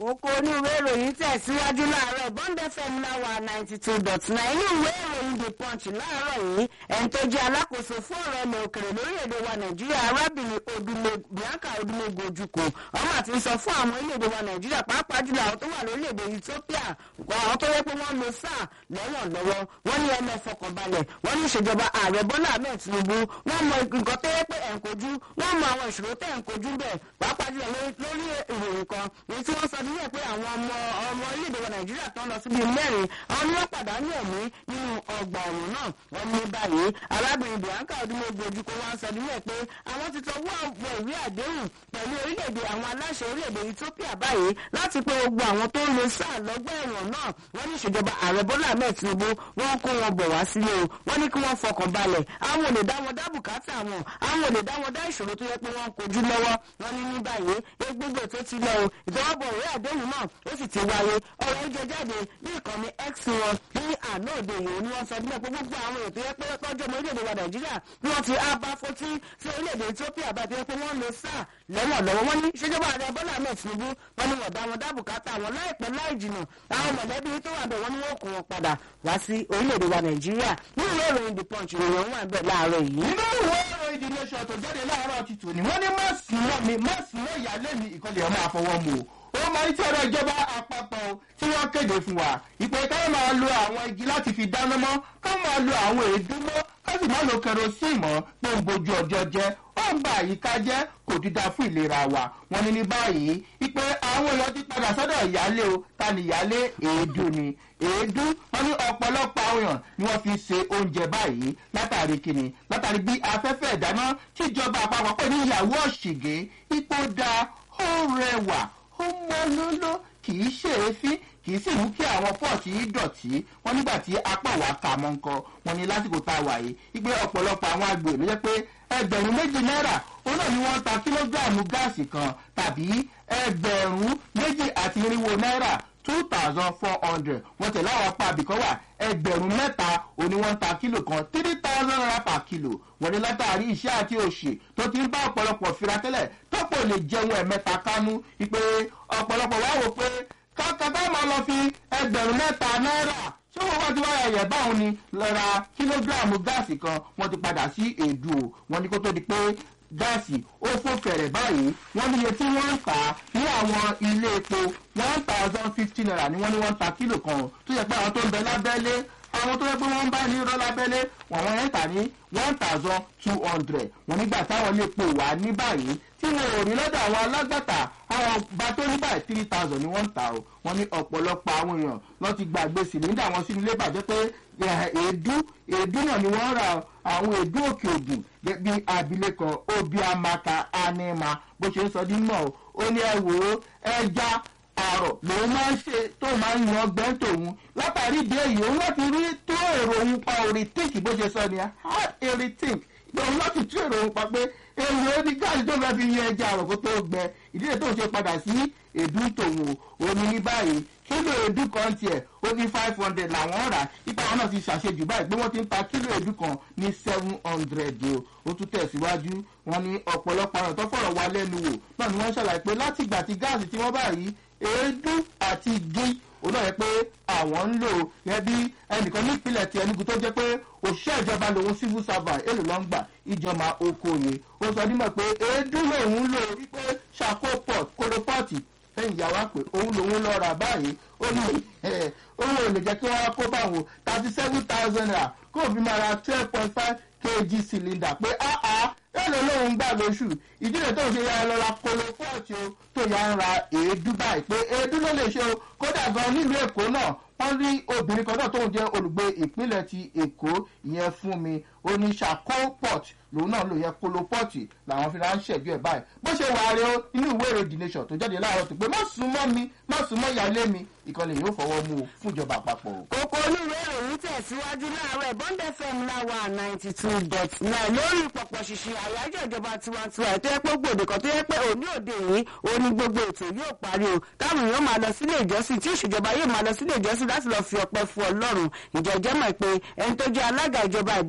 kókó ní ìwé ìròyìn tẹ̀síwájú láàárọ̀ bond fm láwà ninety two dot nine ní ìwé ìròyìn the punch láàárọ̀ yìí ẹni tó jẹ́ alákòóso fún ọ̀rọ̀ ilẹ̀ òkèrè lórílẹ̀‐èdè wa nàìjíríà arábìnrin odúmọ̀ bianca odúmọ̀gò ojúkò ọmọ àti sọ fún àwọn orílẹ̀‐èdè wa nàìjíríà pàápàá jùlọ àwọn tó wà lórílẹ̀‐èdè ethiopia àwọn tó yẹ pé wọ́n lo sáà lẹ́wọ̀n lọ́wọ́ wọ́n ní ẹlẹ́ fọkànbalẹ̀ wọ́n ní ìṣèjọba ààrẹ bọ́lá ahmed tinubu wọ́n mọ nǹkan tó yẹ pé ẹ̀ ń kojú wọ́n mọ àwọn ìṣòro tẹ̀ ń kojú bẹ́ẹ̀ pàápàá jùlọ lórí ìròyìn kan èyí tí wọ́n sọ nílẹ̀ pé àwọn ọmọ ọmọ orílẹ̀-èdè wa nàìjíríà tó ń lọ síbi mẹ́rin àwọn ni wọ́n pàdánù ẹ̀mí nínú ọgbà ọ̀run náà wọ́n ní báyìí arábìnrin bianca odúmọ̀gbò ojúkọ wa sọ nílẹ̀ pé àwọn ti tọwọ́ àwọn ìwé àdéhùn pẹ̀lú orílẹ̀-èdè àwọn aláṣẹ orílẹ̀-èdè ethiopia báyìí láti pé gbogbo àwọn tó ń lo sáà lọ́gbà ẹ̀wọ̀n náà wọ́n ní ìṣèjọba ààrẹ bọ́lá ahmed tinubu wọ́n kó wọn bọ̀ wá sílé o wọ́n ní kí wọ́n fọkàn balẹ̀ àwọn ò lè dá wọn dá bùkátà wọn àwọn ò lè dá wọn dá ìṣòro tó yẹ pé wọ́n kojú lọ́wọ́ wọ́n ní ní báyìí egbogbo tó ti lọ o ìtọ́wọ́bọ̀ ìwé àdéhùn náà ó sì ti wáyé ọ̀rọ̀ ìjọ jáde ní ìkànnì x wọn ní àná òde yìí ni wọ́n sọ nílẹ̀ pé gbogbo àwọn ètò yẹ pé tọ́jú ọmọ orílẹ̀-èdè wa nàìjíríà ni wọ́n ti ábá fotí sí orílẹ̀-èdè ethiopia bá ti yẹ pé wọ́n lo sáà lẹ́wọ̀n lọ́wọ́ wọ́n ní ìṣèjọba ààrẹ bọ́lá ahmed tinubu wọ́n ní wọ́n dá wọn dá bùkátà wọn láìpẹ́ láì jìnà àwọn mọ̀lẹ́bí tó wà bẹ̀ wọ́n ní wọ́n kó wọn padà wá sí orílẹ̀-èdè wa nàìjíríà ní ìwé ìròyìn the punch ìròyìn wà bẹ̀ láàárọ̀ yìí. nínú ìwé ìròyìn the nation tó jáde láàárọ̀ ti tò ní wọ́n ní má sùn mọ́ mi má sùn mọ́ ìyálé mi ìkọlẹ̀ ọmọ àfọwọ́ mu o ó máa ń tí ọ̀rọ̀ ìjọba àpapọ̀ tí wọ́n kéde fún wa ìpè ká máa lo àwọn igi láti fi dáná mọ́ ká máa lo àwọn èédú mọ́ ká sì má lo kerosene mọ́ pé ń bojú ọjọ́ jẹ́ ó ń ba àyíká jẹ́ kò dídá fún ìlera wa wọ́n ní ní báyìí ìpè àwọn èèyàn ti padà sọ́dọ̀ ìyálé o ta ni ìyálé èédú ni èédú wọ́n ní ọ̀pọ̀lọpọ̀ àwọn èèyàn ni wọ́n fi ṣe oúnjẹ báyìí látàrí kíni látàrí bí afẹ́fẹ́ ìdáná tíjọba àpapọ̀ pè ní ìyàwó ọ̀ṣìgé ipò da ó rẹwà ó mọ lóló kì í ṣe èéfín kì í sì mú kí àwọn pọ́ọ̀tì yìí dọ̀tí wọn nígbà tí apá wa kà mọ́ nǹkan wọn ní lásìkò tá a wà yìí wípé ọ̀pọ̀lọpọ̀ àwọn àgbè ló jẹ́ pé ẹgbẹ̀rún méjì náírà ó náà ni wọ́n ta kílógíráàmù gáàsì kan tàbí ẹgbẹ̀rún méjì àti irinwó náírà two thousand four hundred wọ́n tẹ̀lé àwọn apá àbíkọ́ wà ẹgbẹ̀rún mẹ́ta òní wọ́n ń ta kílò kan three thousand naira per kilo wọ́n ní látàrí iṣẹ́ àti òṣì tó ti ń bá ọ̀pọ̀lọpọ̀ fira tẹ́lẹ̀ tọ́pọ̀ lè jẹun ẹ̀mẹ́ta kánú ìpè ọ̀pọ̀lọpọ̀ wá wò pé kákàtà máa lọ fi ẹgbẹ̀rún mẹ́ta náírà ṣé wọ́n wá ti wá ẹ̀yẹ̀ báwọn ni lọ́ra kílógíráàmù gáàsì kan wọ́n ti padà sí èdù o wọ́n ní kó tó di pé gáàsì ó fò fẹ̀rẹ̀ báyìí wọ́n níye tí wọ́n ń tà á ní àwọn ilé epo one thousand fifty naira ni wọ́n ní wọ́n ń ta kílò kan tó yẹ pé àwọn tó ń bẹ lábẹ́lé àwọn tó yẹ pé wọ́n ń bá ní irọ́ lábẹ́lé wọ́n wọ́n yẹn tà ní one thousand two hundred wọ́n nígbà táwọn lè pò wá ní báyìí tí wọn ò rí lọ́dọ̀ àwọn alágbàtà àwọn bá tó ní báyìí three thousand ni wọ́n ń tà o wọ́n ní ọ̀pọ̀lọpọ̀ àwọn èèyàn lọ́ ti gbàgbé sìlíńdà wọn sínú ilé bàjẹ́ pé èédú èédú náà ni wọ́n ra àwọn èédú òkè ògùn bí abilékọ obiamaka anima bó ṣe ń sọ dín mọ́ ó ní ẹ wò ó ẹja àrọ̀ lòun máa ń ṣe tó máa ń yan ọgbẹ́ tòun látàrí ìdí èyí òun láti rí tó èrò òun pa òrìtíǹkì bó ṣe sọ ni hard eritic òun láti tú èrò òun pa pé èrò ó ní gáàsì tó fẹ́ fi yan ẹja àrọ̀ kó tó gbẹ ìdílé tó ń ṣe padà sí èdú tòun o ní ní báyìí kílò èdú kan tiẹ̀ ó ní five hundred làwọn rà ipa àwọn náà ti ṣàṣejù báyìí pé wọ́n ti ń ta kílò èdú kan ní seven hundred o ó tún tẹ̀síwájú wọn ní ọ̀pọ̀lọpọ̀ àwọn tó fọ̀rọ̀ wá lẹ́nu wò náà ni wọ́n ṣàlàyé pé láti ìgbà tí gáàsì tí wọ́n bá rí èédú àti igi òun náà yẹ pé àwọn ń lò yẹ bí ẹnìkan ní ìpínlẹ̀ ti ẹnugu tó jẹ́ pé òṣìṣẹ́ ìjọba lòun civil servant èlò ló ń gbà ìjọba okoye ó sọ nímọ̀ pé èédú lòun lò wípé ṣàkó port kólópọ́ọ̀tì lẹ́yìn ìyàwó àpè òun lòun lọ rà báyìí ó ní òun ò lè jẹ́ kí wọ́n kó báwọn thirty seven thousand naira kó o fi máa ra twelve point five kg cylinder pé áá èlò lòun gbà lóṣù ìdílé tó ń ṣe yára lọ́ra kólópọ́ọ̀tì o tó yà ń ra èédú báyìí pé èédú ló lè ṣe o kódà gan nílùú èkó náà wọ́n rí obìnrin kan náà tóun jẹ́ olùgbé ìpínlẹ̀ ti èkó ìyẹn fún mi oníṣàkópọ̀t lòun náà lò yẹ kólópọ̀tì làwọn fi ránṣẹ́ bí ẹ̀ báyìí bó ṣe wà rẹ o inú ìwé èrò the nation tó jáde láàárọ̀ tó pé má sún mọ́ mi má sún mọ́ ìyáálé mi ìkànnì yóò fọwọ́ mú o fún ìjọba àpapọ̀ o. kókó olúwe ìròyìn tẹ̀síwájú láàárọ̀ bond fm láwa ninety two dot nine lórí pọ̀pọ̀ ṣìṣì àyájọ́ ìjọba tiwantiwa ètò ẹ̀pọ̀ gbòde kan tó yẹ pé òní òde yìí òní gbogbo ètò yóò parí o táwọn èèyàn máa lọ sílé ìjọsìn tí ìṣèjọba yóò máa lọ sílé ìjọsìn láti lọ fi ọpẹ fún ọlọ́run ìjẹ́jẹ́ mọ̀ pé ẹni tó jẹ́ alága ìjọba ìbílẹ̀ ìṣom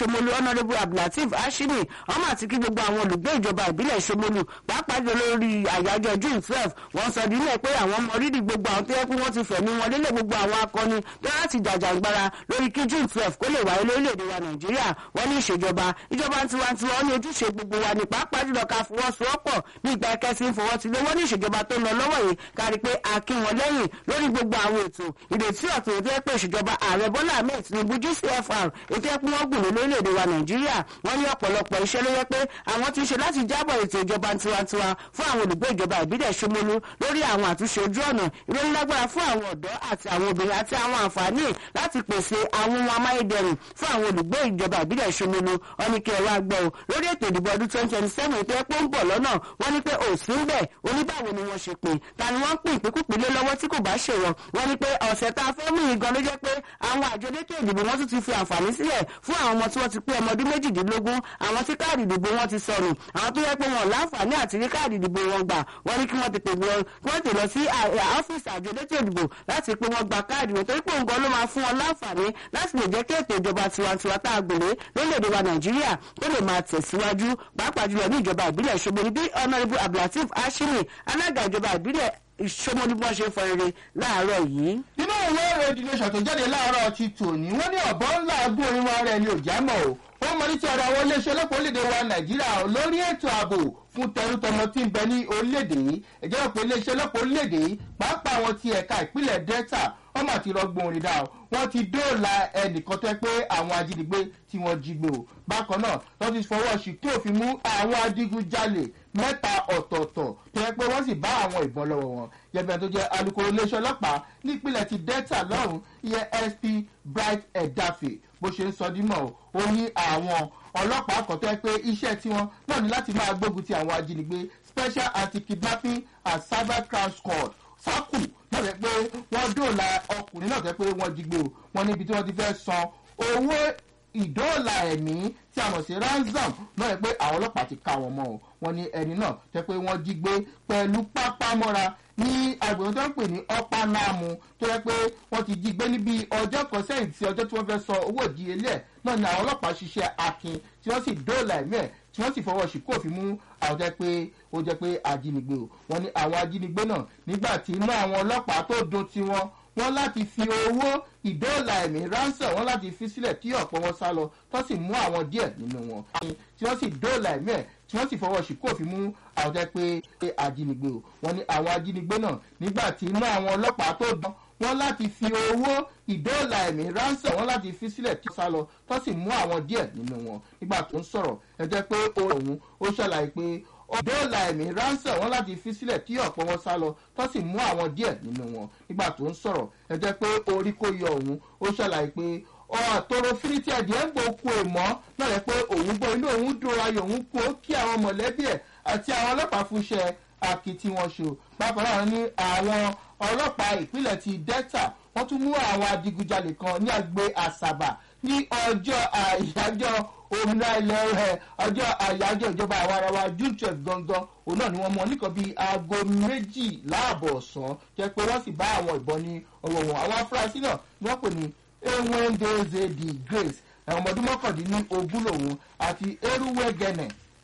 ṣomolu honourable abdulateef ashimi ọmọ àti kí gbogbo àwọn olùgbé ìjọba ìbílẹ̀ ṣomolu pàápàá jọ lórí àyájọ́ june twelve wọ́n sọ dílé pé àwọn mọ rírì gbogbo àwọn tó yẹ kí wọ́n ti fẹ̀mí wọn lélẹ̀ gbogbo àwọn akọni tó láti jàjàgbara lórí kí june twelve kó lè wáyé lórílẹ̀‐èdè wa nàìjíríà wọ́n ní ìṣèjọba ìjọba tiwantiwa ó ní ojúṣe gbogbo wa ní pàápàá jùlọ ká fọwọ́sowọ́pọ̀ ní ìgbà kẹsì ń fọwọ́ tilé wọ́n ní ìṣèjọba tó ń lọ lọ́wọ́ yìí kárí pé a kí wọn lẹ́yìn lórí gbogbo àwọn ètò ìrètí ọ̀tún ètò ẹ̀pẹ́ ìṣèjọba ààrẹ bọ́lá ahmed tinubu gcfr ètò ẹ̀pẹ́ wọn gùn ní lórílẹ̀‐èdè wa nàìjíríà wọ́n ní ọ̀pọ̀lọpọ̀ iṣẹ́ ló yẹ pé àwọn ti ṣe láti jábọ̀ ètò ìjọba tiwantiwa fún àwọn olùgbé ìjọba ìbílẹ̀ ṣomolu lórí àwọn àtúnṣe ojú ọ̀nà ìrónilágbára fún àwọn ọ̀dọ́ àti àwọn obìnrin àti àwọn àǹfààní láti pèsè àwọn ohun amáyédẹrùn fún àwọn olùgbé ìjọba ìbílẹ̀ ṣomolu wọ́n ní kí ẹ wá gbọ́ o lórí ètò ìdìbò ọdún twenty twenty seven ètò ẹ̀pọ̀ ń bọ̀ lọ́nà wọ́n ní pé òsì ń bẹ̀ oníbàwò ni wọ́n ṣe pé ta ni wọ́n ń pín ìpínkúpínlé lọ́wọ́ tí kò bá ṣèwọ̀ wọ́n ní pé ọ̀sẹ̀ tá a fẹ́ mú yìí gan ló jẹ́ pé àwọn àjọ elétò ìdìbò wọn tún ti fi àǹfààní sílẹ̀ fún àwọn ọmọ tí wọ́n ti pé ọmọ ọdún méjìdínlógún àwọn tí káàdì ìdìbò wọn ti sọnù àwọn tó yẹ pé wọn láǹfààní àti rí káàdì ìdìbò wọn gbà wọ́n ní kí wọ́n ti pè wọ́n kí wọ́n ti lọ sí ọ́fíìsì àjọ elétò ìdìbò láti pé wọ́n gba káàdì wọn torí pé òun gan ló máa fún wọn láǹfààní láti lè jẹ́ kí ètò ìjọba tiwantiwa tá a gbèrè lórílẹ̀‐èdè wa nàìjíríà tó lè máa tẹ̀síwájú pàápàá jùlọ ní ìjọba ìbílẹ̀ ṣogboni bí honourable abdulateef ashimi alága ìjọba ìbílẹ̀ ìṣomọ́ni bí wọ́n ṣe fọ rere láàárọ̀ yìí. nínú ìwé ìròyìn nation tó jáde láàárọ̀ ti tòní wọ́n ní ọ̀bọ ńlá agún orin wa rẹ̀ ni ò já mọ̀ o wọ́n mọ ní ti ọ̀rọ̀ àwọn iléeṣẹ́ ọlọ́pàá orílẹ̀-èdè wa nàìjíríà lórí ètò ààbò fún tẹrútọmọ tí ń bẹ ní orílẹ̀-èdè yìí ẹ̀jẹ̀ òpin iléeṣẹ́ ọlọ́pàá orílẹ̀-èdè yìí pàápàá àwọn ti ẹ̀ka ìpínlẹ̀ delta wọ́n mà ti rọgbọ́n orin dá o wọ́n ti dóòlà ẹnìkan tó yẹ pé àwọn ajínigbé tí wọ́n jí gbé o bákan náà wọ́n ti fọwọ́ sí kí òfin mú àwọn adigunjalè mẹ́ta ọ̀tọ̀ọ̀tọ̀ tó yẹ pé wọ́n sì bá àwọn ìbọn lọ́wọ́ wọn yẹbẹ tó jẹ́ alukoro iléeṣẹ́ ọlọ́pàá nípínlẹ̀ ti delta lọ́rùn ìyẹn sp bright edafe bó ṣe ń sọ dímọ̀ ó ní àwọn ọlọ́pàá kan tó yẹ pé iṣẹ́ tiwọn náà ní láti máa gbógun ti àwọn ajínigbé special anti-kidnapping and cyber crime squad sákù náà rẹ pé wọ́n dóòlà ọkùnrin náà tẹ́ pé wọ́n jí gbé o wọ́n níbi tí wọ́n ti fẹ́ san owó ìdóòlà ẹ̀mí tí a mọ̀ sí ransom náà rẹ pé àwọn ọlọ́pàá ti ká wọn mọ́ o wọ́n ní ẹni náà tẹ́ pé wọ́n jí gbé pẹ̀lú pápámọ́ra ní agbègbè tó ń pè ní ọ́pánáàmù tó yẹ pé wọ́n ti jí gbé níbi ọjọ́ kan sẹ́yìn tí ọjọ́ tí wọ́n fẹ́ sọ owó ìdíyelé ẹ̀ náà ni àwọn ọlọ́pàá ṣiṣẹ́ akin tí wọ́n sì dóòlà ẹ̀mí ẹ̀ tí wọ́n sì fọwọ́ sí kófin mú àwọn jẹ́ pé ó jẹ́ pé ajínigbé o wọ́n ní àwọn ajínigbé náà nígbà tí inú àwọn ọlọ́pàá tó dun tiwọn wọ́n láti fi owó ìdóòlà ẹ̀mí ránṣẹ́ wọ́n láti fi sílẹ̀ tí ọ̀pọ̀ wọn sá lọ tó sì mú àwọn díẹ̀ nínú wọn tí wọ́n sì dóòlà ẹ̀mí ẹ̀ tí wọ́n sì fọwọ́ sí kófin mú àwọn jẹ́ pé ajínigbé o wọ́n ní àwọn ajínigbé náà nígbà tí inú àwọn ọlọ́pàá tó dán wọ́n láti fi owó ìdóòlà ẹ̀mí ránṣẹ́ wọ́n láti fi sílẹ̀ tí wọ́n sá lọ tó sì mú àwọn díẹ̀ nínú wọn nígbà tó ń sọ̀rọ̀ ẹ jẹ́ pé òun ó ṣàlàyé pé dóòlà ẹ̀mí ránṣẹ́ wọn láti fi sílẹ̀ tí ọ̀pọ̀ wọn sá lọ tó sì mú àwọn díẹ̀ nínú wọn nígbà tó ń sọ̀rọ̀ ẹ jẹ́ pé orí kò yọ òun ó ṣàlàyé pé ọ̀tọ̀rọ̀ fírítíà díẹ̀ ń gbòkú èèmọ́ náà rẹ̀ pé òun gbọ́ inú òun dùn ayọ̀ òun kú ó kí àwọn mọ̀lẹ́bí ẹ̀ àti àwọn ọlọ́pàá fúnṣẹ́ akitì wọn ṣe o bákan náà ní àwọn ọlọ́pàá ìpínlẹ̀ ti delta wọ́n tún mú àwọn adigunjalè kan ní àgbè àṣàbà ní ọjọ́ àyájọ́ òmìnira ilẹ̀ rẹ̀ ọjọ́ àyájọ́ ìjọba àwa ara wa june twelve gangan òun náà ni wọ́n mọ nìkan bíi aago méjì láàbọ̀ ọ̀sán jẹ́ pé wọ́n sì bá àwọn ìbọn ní ọwọ́ wọn àwọn afurasí náà ni wọ́n pè ní ewendeze the grace ẹ̀wọ̀n ọmọdún mọ́kàndínlógún lòun àti eruwegene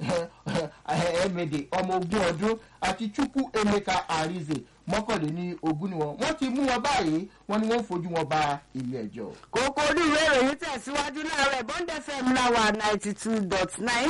emede ọmọ ogun ọdún àti chukwu emeka arize mọ́kànléní ogún ni wọn wọ́n ti mú wọn báyìí wọ́n ní wọ́n fojú wọn ba ilé ẹjọ́. kókó oníwèé ìròyìn tẹ̀síwájú láàárọ̀ bond fm láwà ninety two dot nine